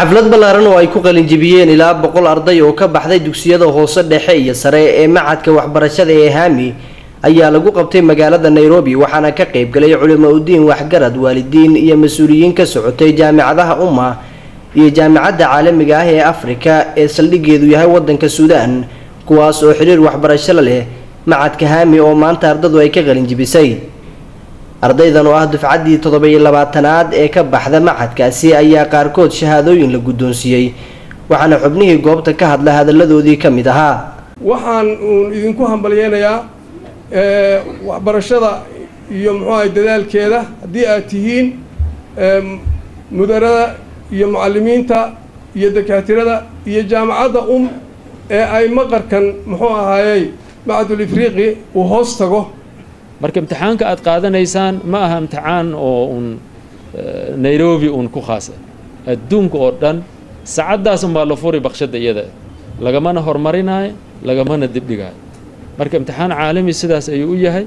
xaflad ballaaran oo ay ku qalinjibiyeen ilaa boqol arday oo ka baxday dugsiyada hoose dhexe iyo sare ee macadka waxbarashada ee haami ayaa lagu qabtay magaalada nairobi waxaana ka qaybgalay culimo udiin waxgarad waalidiin iyo mas-uuliyiin ka socotay jaamicadaha umma iyo jaamicadda caalamiga ah ee afrika ee saldhigeedu yahay wadanka suudaan kuwaas oo xiriir waxbarasho la leh macadka haami oo maanta ardadu ay ka qalinjibisay ardaydan oo ah dufcaddii toddoba-iyo labaatanaad ee ka baxda macadkaasi ayaa qaarkood shahaadooyin la guddoonsiiyey waxaana xubnihii goobta ka hadla hadalladoodii ka mid ahaa waxaan uun idinku hambalyeynayaa waxbarashada iyo muxuu ahay dadaalkeeda haddii aad tihiin mudarada iyo mucalimiinta iyo dakaatirada iyo jaamacadda um ee ay maqarkan muxuu ahaayey macadul ifriiqi uu hoos tago marka imtixaanka aad qaadanaysaan ma aha imtixaan oo un nairobi uun ku khaasa adduunka oo dhan saacaddaas unbaa la furi bakshadda iyada lagamana horumarinaayo lagamana dibdhigaayo marka imtixaan caalami sidaas ayuu u yahay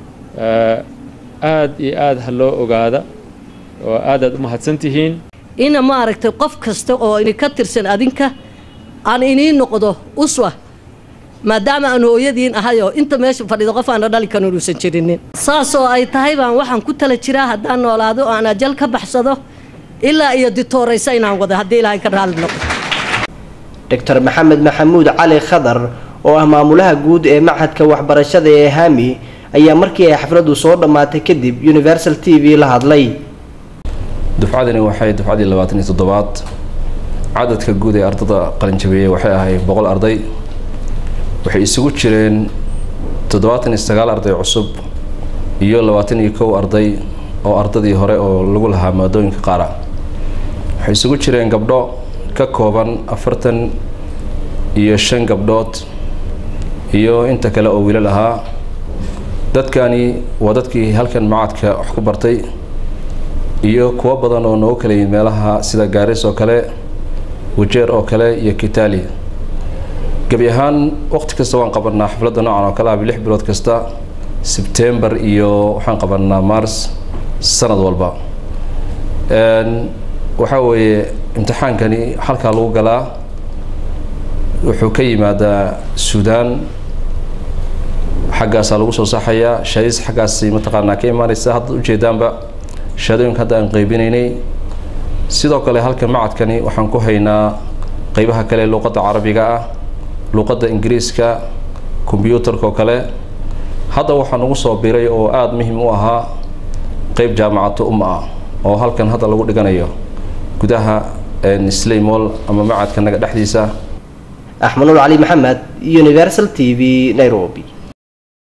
aad iyo aad ha loo ogaada oo aadaad u mahadsan tihiin ina maaragtay qof kasta oo ini ka tirsan adinka aan inii noqdo uswa maadaama aan hooyadiin ahayoo inta meesha fadhido qof aana dhali kan uusan jirinin saas oo ay tahay baan waxaan ku tala jiraa haddaan noolaado oo aan ajal ka baxsado ilaa iyo ditooraysa inaan wado haddii ilaahay ka raali noqdo doctor maxamed maxamuud cali khadar oo ah maamulaha guud ee machadka waxbarashada ee haami ayaa markii ay xafladdu soo dhammaatay kadib universal t v la hadlay dufcadani waxay dufcaddii labaatan iyo toddobaad cadadka guud ee ardada qalinjabeeyey waxay ahayd boqol arday waxay isugu jireen toddobaatan iyo sagaal arday cusub iyo labaatan iyo kow arday oo ardadii hore oo lagu lahaa maadooyinka qaara waxay isugu jireen gabdho ka kooban afartan iyo shan gabdhood iyo inta kale oo wiilal ahaa dadkani waa dadkii halkan macadka wax ku bartay iyo kuwo badan oo noogu kala yimid meelaha sida gaaris oo kale wajeer oo kale iyo kitali gebi ahaan waqti kasta waan qabanaa xafladda noocan oo kale ah lix bilood kasta sebtembar iyo waxaan qabanaa mars sanad walba waxaa weeye imtixaankani halkaa lagu galaa wuxuu ka yimaadaa suudaan xaggaasaa lagu soo saxayaa shaadiis xaggaasi mataqaanaa ka imaanaysa hadda ujeedaanba shahaadooyinka hadda aan qaybinaynay sidoo kale halka macadkani waxaan ku haynaa qeybaha kale luuqadda carabiga ah luuqadda ingiriiska kombyuutarka oo kale hadda waxaa nagu soo biray oo aada muhiim u ahaa qeyb jaamacado um ah oo halkan hadda lagu dhiganayo gudaha slaymol ama macadka naga dhexdiisa axmanuul cali maxamed universal t v nairobi